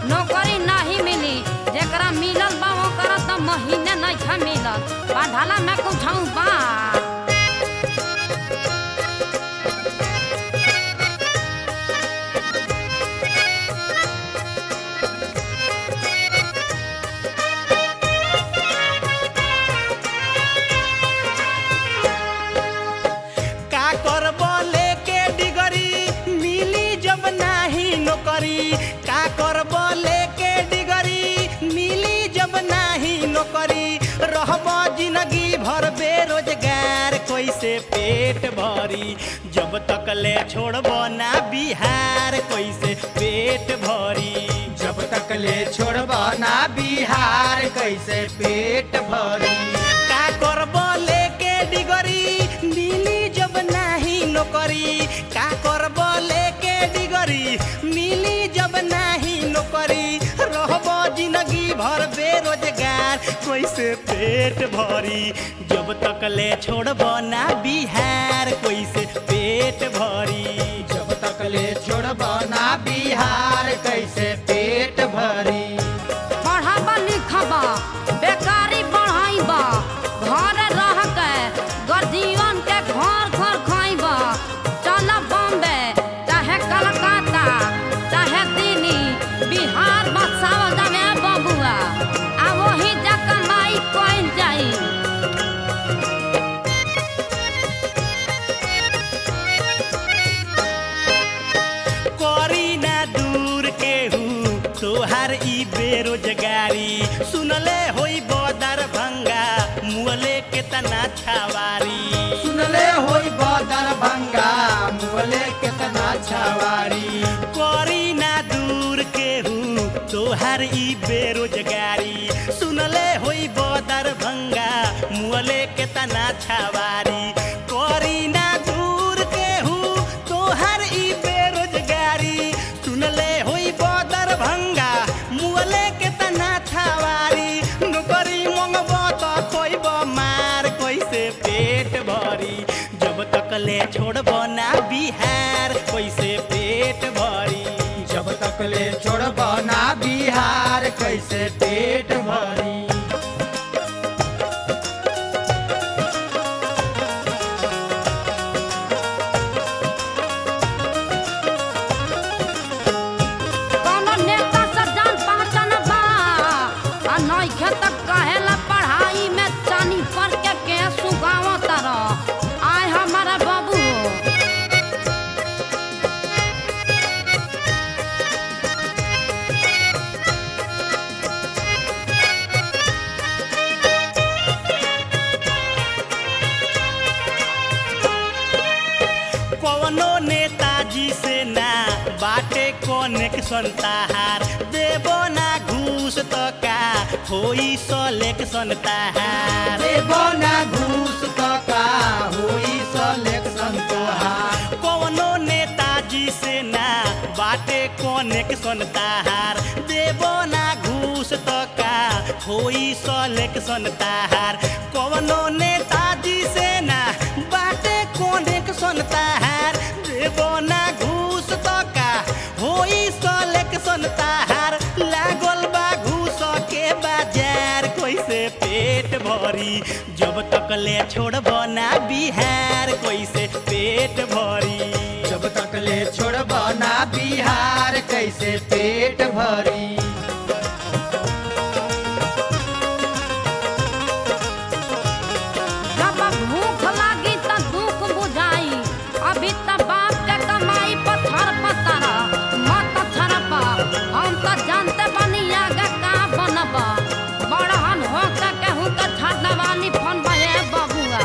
नौकरी नहीं मिली जेकरा मिलल बा ओकरा त महीने नहीं मिलल बाढ़ाला में कुछ बा का करब लेके डिगरी मिली जब नाही नौकरी का करब लेके डिगरी मिली जब नाही नौकरी रहब जिंदगी भर बेरोजगार कैसे पेट भरी जब तक ले छोड़ब ना बिहार कैसे पेट भरी जब तक ले छोड़ब ना बिहार कैसे पेट भरी का करब लेके डिगरी मिली जब नाही नौकरी का करब लेके डिगरी मिली जब नाही नौकरी रहब जिंदगी भर बेरोजगार कैसे पेट भरी जब तक ले छोड़ब ना बिहार कैसे पेट भरी जब तक ले छोड़ब ना बिहार कैसे पेट भरी पढ़ाबा लिखबा बेकारी बढ़ाइबा घर रह के गर्जीवन के घर घर खाइबा चल बॉम्बे चाहे कलकत्ता चाहे दिल्ली बिहार बसाव जावे बबुआ आ वही जा कमाई कइल जाई करी ना दूर केहू तोहार ई बेरोजगारी सुनले होई बदर भंगा मुअले के तना छावारी सुनले होई बदर भंगा मुअले कितना छवारी करी ना दूर केहू तोहार ई बेरोजगारी सुनले होई बदर भंगा मुअले के तना छावारी करी ना दूर केहू तोहार ई बेरोजगारी सुनले होई बदर भंगा मुअले के तना छावारी नौकरी मंगब त खोइब मार कैसे पेट भरी जब तक ले छोड़ब ना बिहार कैसे पेट भरी जब तक ले छोड़ब ना बिहार कैसे पेट भरी कौनो नेता से जान पहचान बा आ नइखे त कहेला पढ़ाई में चानी पर के के सुगाव तरह आय हमारा बाबू कवनो नेताजी से ना बाटे कनेक्शन ताहार देबो ना घूस त का होई सलेक्शन ताहार देबो ना घूस त का होई सलेक्शन तोहार कवनो नेताजी से ना बाटे कनेक्शन ताहार देबो ना घूस त का होई सलेक्शन ताहार कवनो नेताजी से ना बाटे कनेक्शन ताहार देबो ना घूस त का होई सलेक्शन ताहार लागल बा घूस के बाजार कैसे पेट भरी जब तक ले छोड़ब ना बिहार कैसे पेट भरी जब तक ले छोड़ब ना बिहार कैसे पेट भरी जब भूख लागी त दुख बुझाई अभी त बाप के कमाई पर छरपतर मत छरप हम त जानते बनी आगे का बनब बड़हन हो के केहू के छड़वानी फोन बहे बबुआ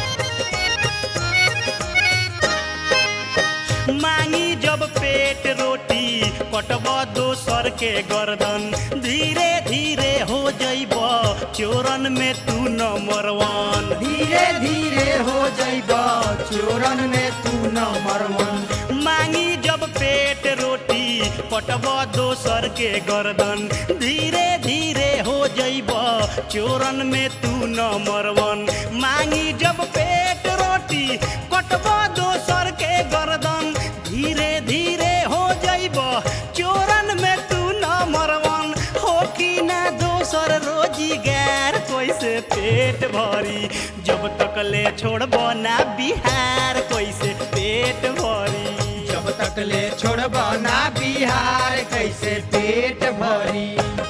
मांगी जब पेट रोटी कटब दोसर के गर्दन धीरे धीरे हो जइब चोरन में तू नंबर वन धीरे धीरे हो जइब चोरन में तू नंबर वन मांगी जब पेट रोटी कटब दोसर के गर्दन धीरे धीरे हो जइब चोरन में तू नंबर वन मांगी जब पेट रोटी कटब दोसर के गर्दन धीरे धीरे हो जइब चोरन में तू नंबर पेट भरी जब तक ले छोड़ब ना बिहार कैसे पेट भरी जब तक ले छोड़ब ना बिहार कैसे पेट भरी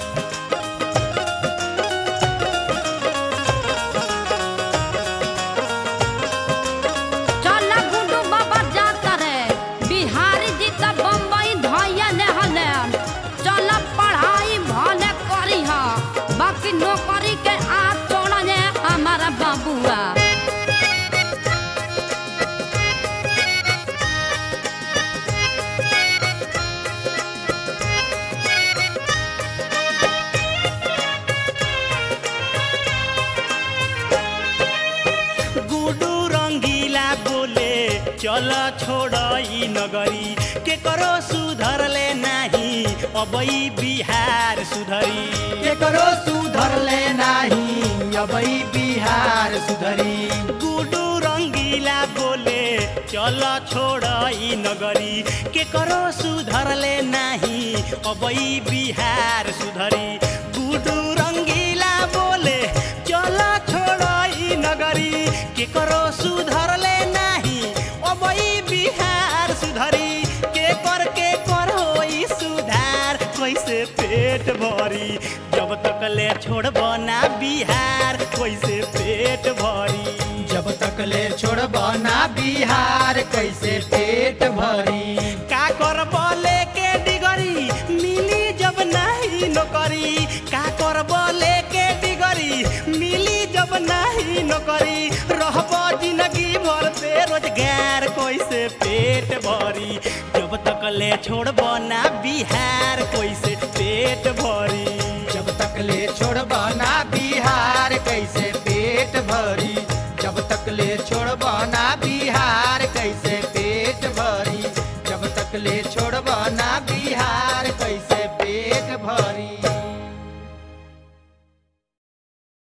चल गुडू बाबा जाता रे बिहारी जी त बम्बई धैया ले हले चल पढ़ाई भले करी हा बाकी नौकरी के आज छोड़ा जे हमारा बाबुआ गुडू रंगीला बोले चल छोड़ ई नगरी के करो सुधर ले नाही अबई बिहार सुधरी केकरो सुधर ले नाही अबई बिहार सुधरी गुडू रंगीला बोले चल छोड़ ई नगरी के करो सुधर ले नाही अबई बिहार सुधरी गुडू रंगीला बोले चल छोड़ ई नगरी के करो सुधर ले नाही अबई बिहार सुधरी के कर के कर होई सुधार कैसे पेट भरी जब तक ले छोड़ब ना बिहार कैसे पेट भरी जब तक ले छोड़ब ना बिहार कैसे पेट भरी का करब लेके डिगरी मिली जब नहीं नौकरी का करब लेके डिगरी मिली जब नहीं नौकरी रहब जिंदगी भर बेरोजगार कैसे पेट भरी जब तक ले छोड़ब ना बिहार कैसे पेट भरी जब तक ले छोड़ब ना बिहार कैसे पेट भरी जब तक ले छोड़ब ना बिहार कैसे पेट भरी जब तक ले छोड़ब ना